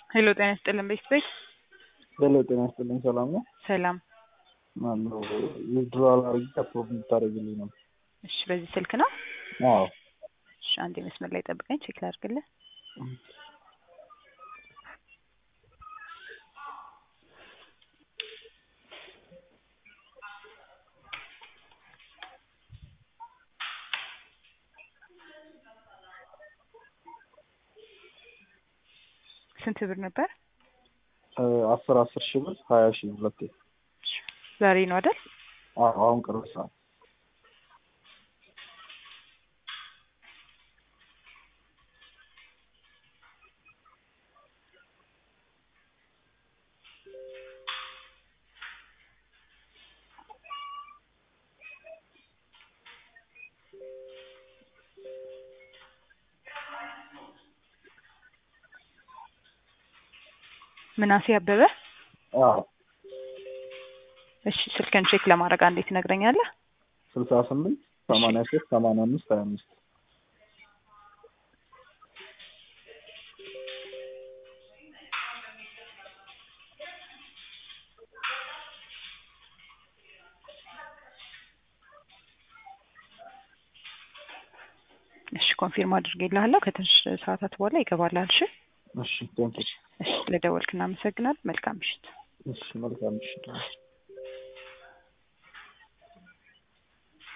ሄሎ ጤና ይስጥልን ቤት ቤት ሄሎ ጤና ይስጥልኝ ሰላም ነው? ሰላም። ማነው ዊዝድሮዋል አድርጌ አፕሮቭ እንድታደርግልኝ ነው። እሺ በዚህ ስልክ ነው? አዎ እሺ አንዴ መስመር ላይ ጠብቀኝ ቼክ ላድርግልህ። ስንት ብር ነበር? አስር አስር ሺህ ብር ሀያ ሺህ ሁለቴ። ዛሬ ነው አይደል? አዎ አሁን ቅርብ ሰዓት ምናሴ አበበ። አዎ እሺ ስልክን ቼክ ለማድረግ አንዴ ትነግረኛለህ? ስልሳ ስምንት ሰማንያ ሶስት ሰማንያ አምስት ሀያ አምስት እሺ ኮንፊርም አድርጌልሃለሁ። ከትንሽ ሰዓታት በኋላ ይገባልሃል። እሺ እሺ ቴንኪው እሺ ስለደወልክ እናመሰግናለን። መልካም ምሽት። እሺ መልካም ምሽት